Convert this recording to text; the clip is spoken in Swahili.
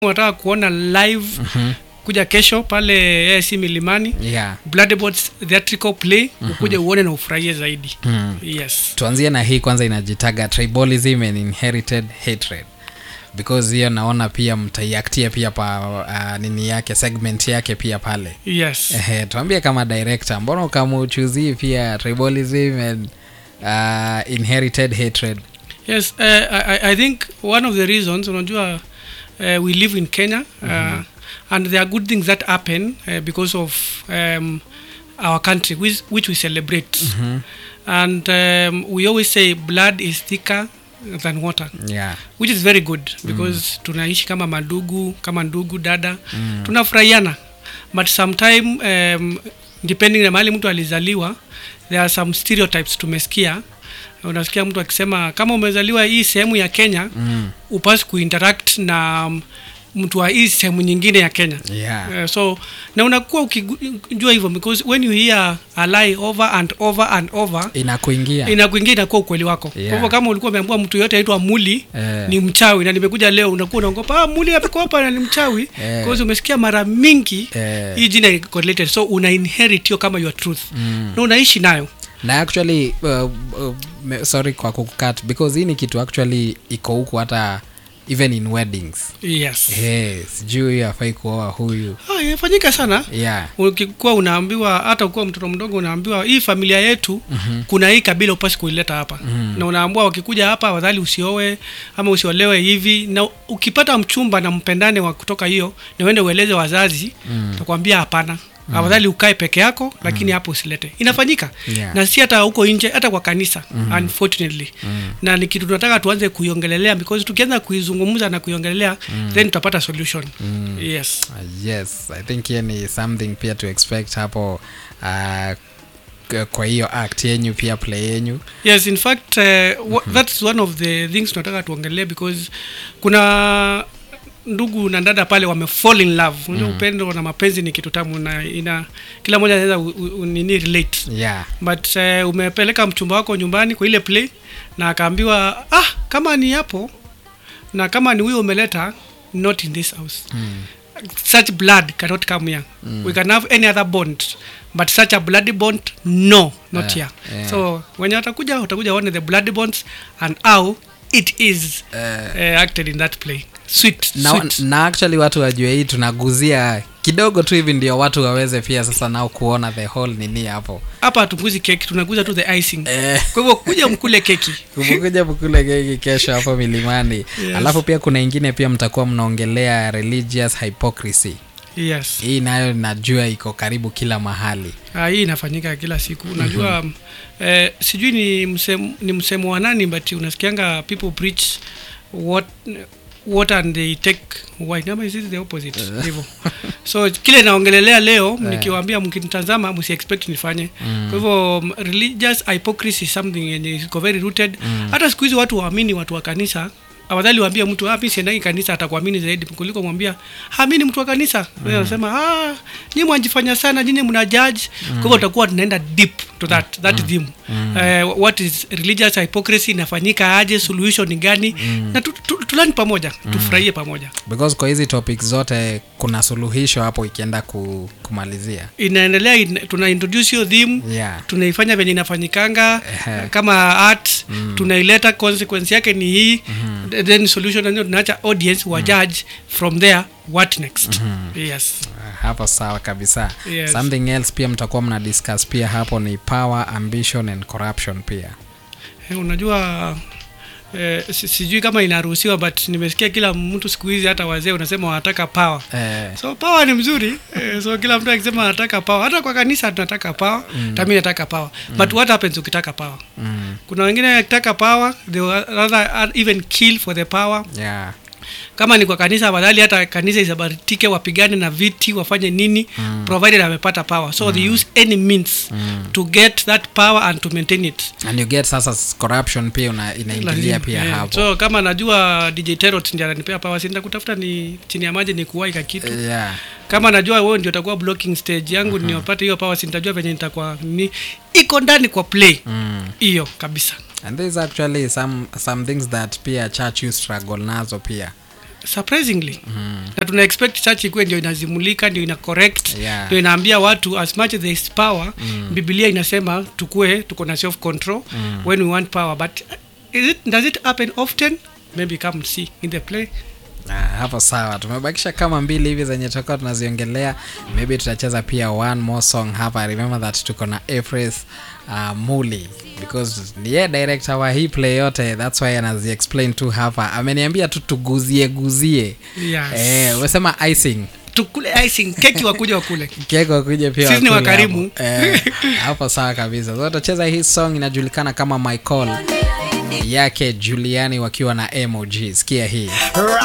unataka kuona live kuja kesho pale AIC Milimani yeah. Bloodbots theatrical play ukuje uone na ufurahie zaidi yes tuanzie na hii kwanza inajitaga tribalism and inherited hatred because hiyo naona pia mtaiaktia pia pa uh, nini yake segment yake pia pale yes Ehe, tuambie kama director mbona ukamuchuzii pia tribalism and uh, inherited hatred yes uh, I, I- I think one of the reasons unajua uh, we live in Kenya uh, and there are good things that happen uh, because of um, our country which, which we celebrate and um, we always say blood is thicker than water yeah which is very good because tunaishi kama mandugu kama ndugu dada mm. tunafurahiana but sometime um, depending na mahali mtu alizaliwa there are some stereotypes tumesikia unasikia mtu akisema kama umezaliwa hii sehemu ya kenya mm. upasi kuinteract na um, mtu wa hii sehemu nyingine ya kenya yeah Uh, so na unakuwa ukijua hivyo because when you hear a lie over and over and over inakuingia inakuingia inakuwa ukweli wako Yeah. kwa hivyo kama ulikuwa umeambua mtu yote aitwa muli Eh. ni mchawi na nimekuja leo unakuwa unaogopa ah, muli ameko hapa na ni mchawi Eh. because umesikia mara mingi Eh. hii jina iko correlated so una inherit hiyo kama your truth Mm. na unaishi nayo na actually uh, uh, me- sorry kwa kukukat because hii ni kitu actually iko huku hata even in weddings yes hey, sijui huyu afai kuoa huyu ah, inafanyika sana yeah ukikuwa unaambiwa hata ukiwa mtoto mdogo unaambiwa hii familia yetu mm-hmm. kuna hii kabila upasi kuileta hapa mm-hmm. na unaambua wakikuja hapa afadhali usioe ama usiolewe hivi na ukipata mchumba na mpendane wa kutoka hiyo na uende ueleze wazazi mm. takwambia hapana mm. afadhali ukae peke yako lakini hapo usilete inafanyika Yeah. na si hata huko nje hata kwa kanisa mm. unfortunately mm. na ni kitu tunataka tuanze kuiongelelea because tukianza kuizungumza na kuiongelelea mm. then tutapata solution mm. yes Uh, yes i think hiyo ni something pia to expect hapo uh, k- kwa hiyo act yenyu pia play yenyu yes in fact uh, mm-hmm. that's one of the things tunataka tuongelee because kuna ndugu na dada pale wame fall in love unajua upendo na mapenzi ni kitu tamu na ina kila mmoja anaweza u- u- nini relate yeah but uh, umepeleka mchumba wako nyumbani kwa ile play na akaambiwa ah kama ni hapo na kama ni huyo umeleta not in this house mm. such blood cannot come here mm. we can have any other bond but such a bloody bond no not Yeah, here yeah. so wenye watakuja watakuja one the bloody bonds and how it is uh, uh, acted in that play sweet, na, sweet. na actually watu wajue hii tunaguzia kidogo tu hivi ndio watu waweze pia sasa nao kuona the whole nini hapo hapa hatuguzi keki tunaguza tu the icing eh. kwa hivyo kuja mkule keki kumekuja mkule keki kesho hapo milimani Yes. alafu pia kuna ingine pia mtakuwa mnaongelea religious hypocrisy yes hii nayo najua iko karibu kila mahali Ah, hii inafanyika kila siku unajua mm eh, sijui ni msemo, ni msemo wa nani but unasikianga people preach what what and they take wine ama is it the opposite hivyo so kile naongelelea leo nikiwaambia mkinitazama msi expect nifanye kwa hivyo m- religious hypocrisy is something yenye iko very rooted hata siku hizi watu waamini watu wa kanisa afadhali waambie mtu ah, mi siendagi kanisa atakuamini zaidi kuliko mwambia hamini mtu wa kanisa mm. anasema ah, nyi mwajifanya sana nyinyi mna judge kwa hivyo utakuwa tunaenda deep to that that theme Eh, what is religious hypocrisy inafanyika aje solution ni gani na tu, tu, tulani pamoja tufurahie pamoja because kwa hizi topics zote kuna suluhisho hapo ikienda ku, kumalizia inaendelea in, tuna introduce hiyo theme yeah tunaifanya venye inafanyikanga Ehe. kama art tunaileta consequence yake ni hii then solution ndio tunaacha audience wa judge from there what next yes Ah, hapo sawa kabisa Yes. something else pia mtakuwa mna discuss pia hapo ni power ambition and corruption pia Eh, unajua eh, si- sijui kama inaruhusiwa but nimesikia kila mtu siku hizi hata wazee unasema wanataka power eh, so power ni mzuri eh, so kila mtu akisema anataka power hata kwa kanisa tunataka power mm. tami nataka power but what happens ukitaka power mm, kuna wengine akitaka power they will rather even kill for the power yeah kama ni kwa kanisa afadhali hata kanisa isabaritike wapigane na viti wafanye nini mm. provided amepata power so mm. they use any means mm. to get that power and to maintain it and you get sasa s- corruption pia una, inaingilia Lazima, pia eh. hapo so kama najua dj terot ndi ananipea power sinda kutafuta ni chini ya maji ni kuwaika kitu yeah kama najua wewe ndio utakuwa blocking stage yangu uh-huh. niopate hiyo power sintajua venye nitakuwa ni iko ndani kwa play mm. hiyo kabisa and there's actually some some things that pia church you struggle nazo pia surprisingly na tuna expect church ikuwe ndio inazimulika ndio ina correct Yeah. ndio inaambia watu as much as there is power biblia inasema tukue tuko na self control when we want power but is it, does it happen often maybe come and see in the play Ah, hapo sawa tumebakisha kama mbili hivi zenye tutakuwa tunaziongelea maybe tutacheza pia one more song hapa remember that tuko na Efres uh, muli because ni yeye director wa hii play yote thats why anazi explain tu hapa ameniambia tu tuguzie guzie Yes. eh, umesema icing tukule icing keki wakuja wakule keko kuja pia Sisi ni wakule wakarimu. hapo. eh, hapo sawa kabisa so tutacheza hii song inajulikana kama my call yake juliani wakiwa na mog sikia hii